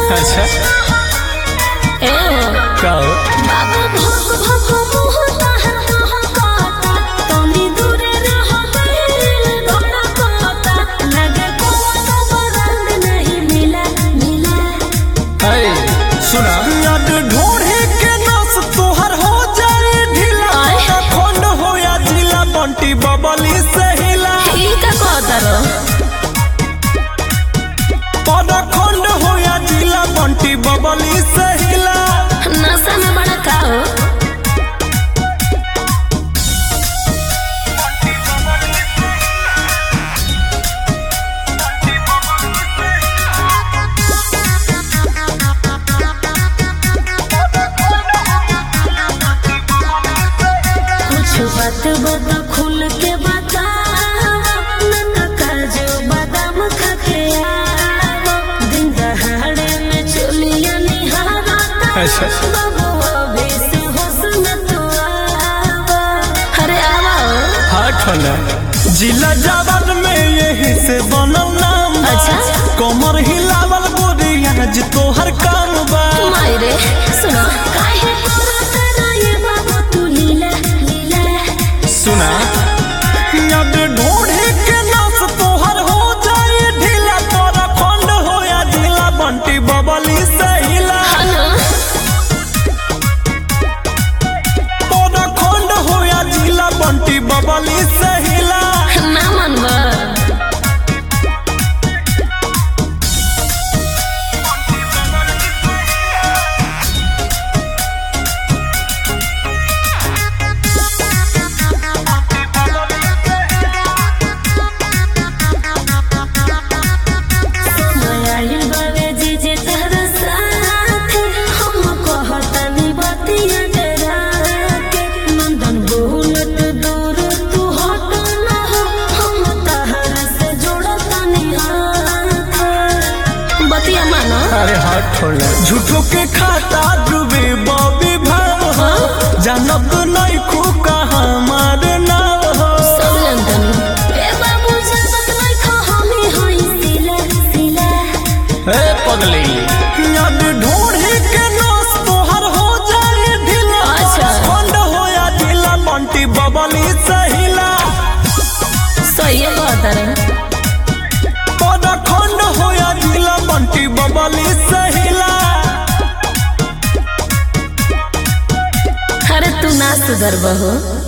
अच्छा ए का हो बाबू भोग भोग मुहता है महकाता तनी दूरे रहो दिल घोड़ा कोता लगे कोनो बरंद नहीं मिला मिला है सुना याद ढोढ़े के नस तोहर हो जाए ढीला आय। खंड हो या जिला बंटी बबली से हिला ई का कहता रो पद खंड हो या जिला बंटी बबली से हिला नशा में बड़ा का हो कुछ बात बता खुल के बता नन्ना काजू बादाम खा के आओ दिन दहाड़े में चुलिया निहारा अच्छा। बाबू अभी से होश में तू आवा अरे आवा ओ। हाथ ठंडा जिला जावन में यही से बनल नाम बा। अच्छा। कमर हिलावल गोरिया जी तोहर काम बा मायरे सुनो काहे तोरा तेरा ये बाबू तू लीला लीला सुना याद ढोढ़े के नस तोहर हो जाए ढीला तोरा खंड हो या जिला बंटी बबली से हिला हनो तोरा खंड हो या जिला बंटी बबली से हिला ना मनवा मायाइल बावे जे जे तहरा साथ हम कहतनी बतिया डरा के नंदन बोलत दूर तू हट ना हो हम तहरा से जोड़तनी हाथ बतिया मानो अरे हाथ ठंडा झूठो के खाता डूबे बॉबी भाव हो जानब नहीं खूका हमार नाव हो सब जानतनी ए बाबू जानत नहीं खा हमी होई सिला सिला ए पगली याद ढोढ़े के नस तोहर हो जाए ढीला अच्छा। खंड हो या ढीला बंटी बबली सहिला सही है कहता रे पद खंड हो या ढीला बंटी बबली सहिला अरे तू ना सुधर बहू